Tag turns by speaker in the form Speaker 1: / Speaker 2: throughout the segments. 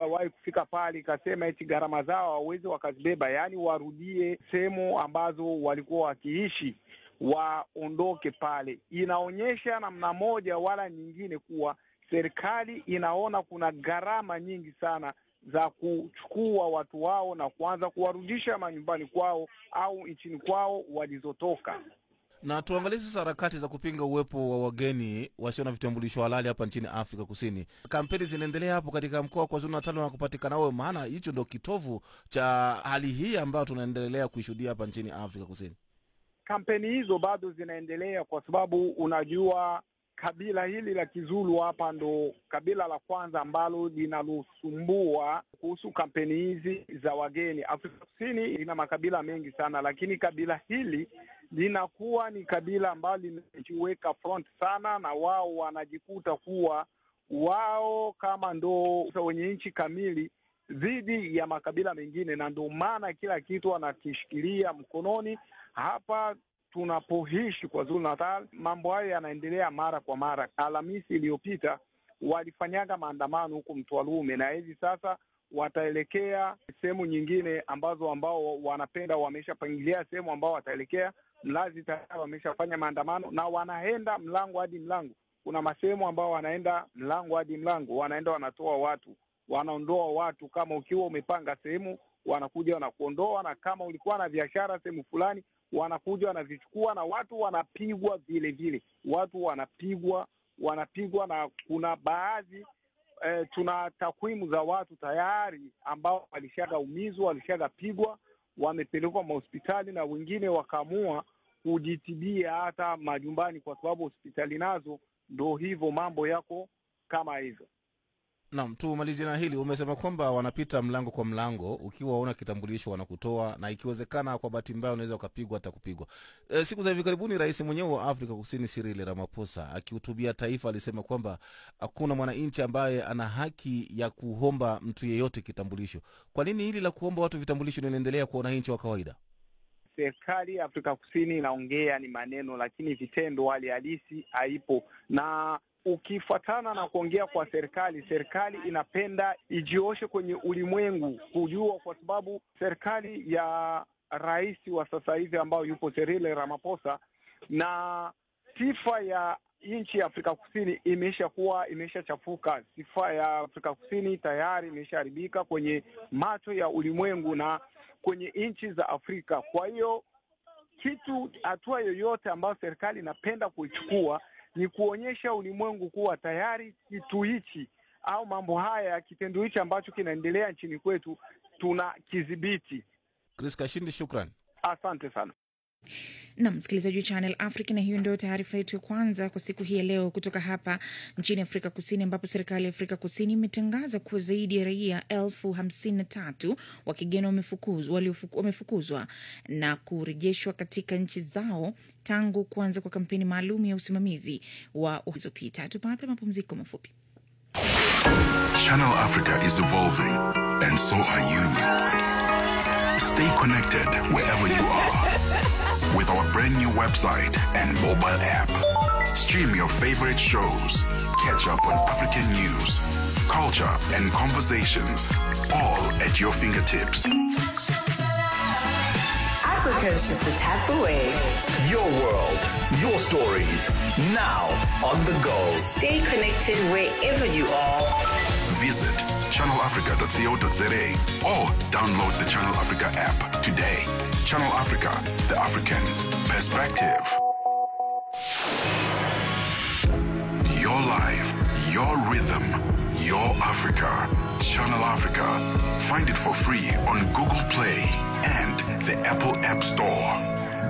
Speaker 1: ilishawahi kufika pale ikasema eti gharama zao hawawezi wakazibeba, yaani warudie sehemu ambazo walikuwa wakiishi, waondoke pale. Inaonyesha namna moja wala nyingine kuwa serikali inaona kuna gharama nyingi sana za kuchukua watu wao na kuanza kuwarudisha manyumbani kwao au nchini kwao walizotoka.
Speaker 2: Na tuangalie sasa harakati za kupinga uwepo wa wageni wasio na vitambulisho halali hapa nchini Afrika Kusini. Kampeni zinaendelea hapo katika mkoa wa KwaZulu Natal na kupatikana wewe, maana hicho ndo kitovu cha hali hii ambayo tunaendelea kuishuhudia hapa nchini Afrika Kusini.
Speaker 1: Kampeni hizo bado zinaendelea kwa sababu unajua kabila hili la Kizulu hapa ndo kabila la kwanza ambalo linalosumbua kuhusu kampeni hizi za wageni. Afrika Kusini ina makabila mengi sana, lakini kabila hili linakuwa ni kabila ambalo limejiweka front sana, na wao wanajikuta kuwa wao kama ndo wenye nchi kamili dhidi ya makabila mengine, na ndio maana kila kitu wanakishikilia mkononi. Hapa tunapoishi kwa Zulu Natal, mambo hayo yanaendelea mara kwa mara. Alhamisi iliyopita walifanyaga maandamano huko Mtwalume, na hivi sasa wataelekea sehemu nyingine ambazo ambao wanapenda, wameshapangilia sehemu ambao wataelekea. Mlazi tayari wameshafanya maandamano na wanaenda mlango hadi mlango. Kuna masehemu ambao wanaenda mlango hadi mlango, wanaenda wanatoa watu, wanaondoa watu. Kama ukiwa umepanga sehemu, wanakuja wanakuondoa, na kama ulikuwa na biashara sehemu fulani wanakuja wanavichukua na watu wanapigwa vile vile, watu wanapigwa wanapigwa, na kuna baadhi eh, tuna takwimu za watu tayari ambao walishagaumizwa walishagapigwa, wamepelekwa mahospitali na wengine wakaamua kujitibia hata majumbani, kwa sababu hospitali nazo ndo hivyo, mambo yako kama hivyo.
Speaker 2: Naam, tumalizie na hili. Umesema kwamba wanapita mlango kwa mlango, ukiwa una kitambulisho wanakutoa, na ikiwezekana, kwa bahati mbaya, unaweza ukapigwa hata kupigwa. E, siku za hivi karibuni rais mwenyewe wa Afrika Kusini Cyril Ramaphosa akihutubia taifa alisema kwamba hakuna mwananchi ambaye ana haki ya kuomba mtu yeyote kitambulisho. Kwa nini hili la kuomba watu vitambulisho linaendelea kwa wananchi wa kawaida?
Speaker 1: Serikali ya Afrika Kusini inaongea ni maneno, lakini vitendo, hali halisi haipo na ukifuatana na kuongea kwa serikali, serikali inapenda ijioshe kwenye ulimwengu kujua, kwa sababu serikali ya rais wa sasa hivi ambayo yupo Cyril Ramaphosa na sifa ya nchi ya Afrika Kusini imeshakuwa imeshachafuka. Sifa ya Afrika Kusini tayari imeshaharibika kwenye macho ya ulimwengu na kwenye nchi za Afrika. Kwa hiyo kitu, hatua yoyote ambayo serikali inapenda kuichukua ni kuonyesha ulimwengu kuwa tayari kitu hichi au mambo haya, kitendo hichi ambacho kinaendelea nchini kwetu tuna kidhibiti.
Speaker 2: Chris Kashindi, shukran,
Speaker 1: asante sana.
Speaker 3: na msikilizaji wa Channel Africa, na hiyo ndio taarifa yetu ya kwanza kwa siku hii ya leo kutoka hapa nchini Afrika Kusini, ambapo serikali ya Afrika Kusini imetangaza kuwa zaidi ya raia elfu hamsini na tatu wa kigeni wamefukuzwa waliofuku- wamefukuzwa na kurejeshwa katika nchi zao tangu kuanza kwa kampeni maalum ya usimamizi wa ulizopita. Tupate mapumziko mafupi.
Speaker 4: Channel Africa is evolving, and so are you. Stay connected wherever you are with our brand new website and mobile app. Stream your favorite shows, catch up on African news, culture, and conversations, all at your fingertips.
Speaker 5: Africa is just a tap away.
Speaker 6: Your world, your stories, now on the go.
Speaker 5: Stay connected wherever you are.
Speaker 4: Visit channelafrica.co.za or download the Channel Africa app today. Channel Africa, the African perspective. Your life, your rhythm, your Africa. Channel Africa. Find it for free on Google Play and the Apple App Store.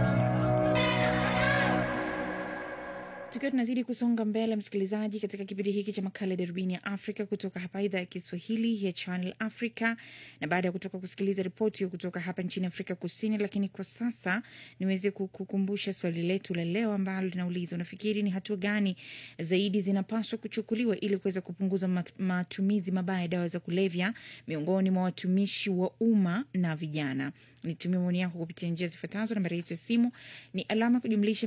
Speaker 3: Tukiwa tunazidi kusonga mbele, msikilizaji, katika kipindi hiki cha makala ya darubini ya Afrika kutoka hapa idhaa ya Kiswahili ya Channel Africa, na baada ya kutoka kusikiliza ripoti hiyo kutoka hapa nchini Afrika Kusini, lakini kwa sasa niweze kukukumbusha swali letu la leo ambalo linauliza, unafikiri ni hatua gani zaidi zinapaswa kuchukuliwa ili kuweza kupunguza ma- matumizi mabaya ya dawa za kulevya miongoni mwa watumishi wa umma na vijana? Nitumie maoni yako kupitia njia zifuatazo. Nambari yetu ya simu ni alama ya kujumlisha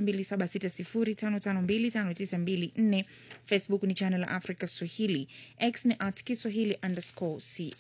Speaker 3: 276055259254. Facebook ni Channel Africa Swahili, X ni at Kiswahili underscore ca